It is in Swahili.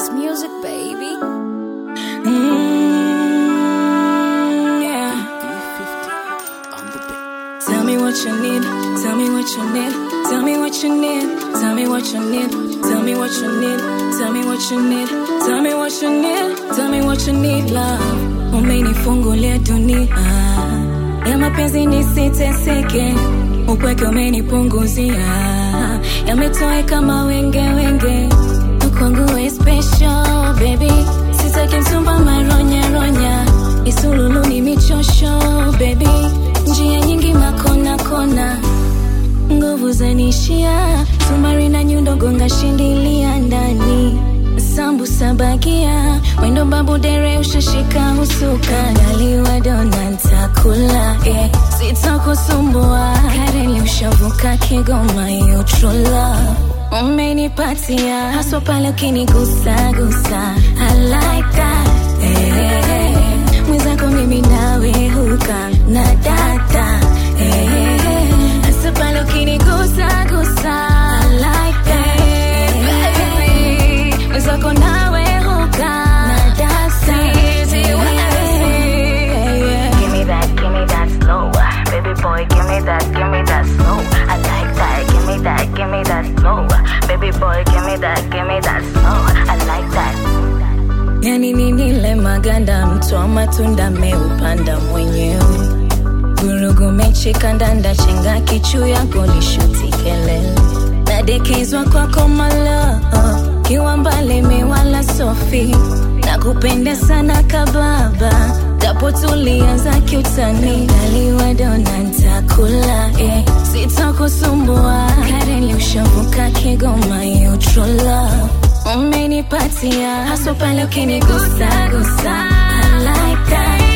It's music, baby. Mm, yeah. Tell me what you need. Tell me what you need. Tell me what you need. Tell me what you need. Tell me what you need. Tell me what you need. Tell me what you need. Tell me what you need, love. Umenifungulia dunia ya mapenzi nisiteseke, upweke umenipunguzia, yametoe kama wenge wenge, kwangu we special baby, sitaki msumba maronya ronya, isululu ni michosho baby, njia nyingi makona kona, nguvu zanishia, sumari na nyundo gonga shindilia ndani sambusa bagia wendo babu dere ushashika husuka daliwa dona ntakula eh. sitakusumbua kareli ushavuka kigoma you true love umenipatia haswa pale ukinigusagusa I like that eh. mwenzako mimi nawe huka na data eh. hasa pale ukinigusagusa I like that eh. mwenzako nawe huka na data Give me that, give me that slow. Baby boy, give me that, give me that slow. I like that, give me that, give me that slow. Baby boy, give me that, give me that slow. I like that. yani ninile maganda mtwa matunda meupanda mwenyewe gurugu mechi kandanda chenga kichu yako lishuti kelele nadekezwa kwako malo kiwa mbali miwala sofi na kupenda sana kababa japo tulianza kiutani naliwa dona ntakula eh. sitakusumbua kareli ushavuka kigoma you true love umenipatia haswa pale ukinigusagusa I like that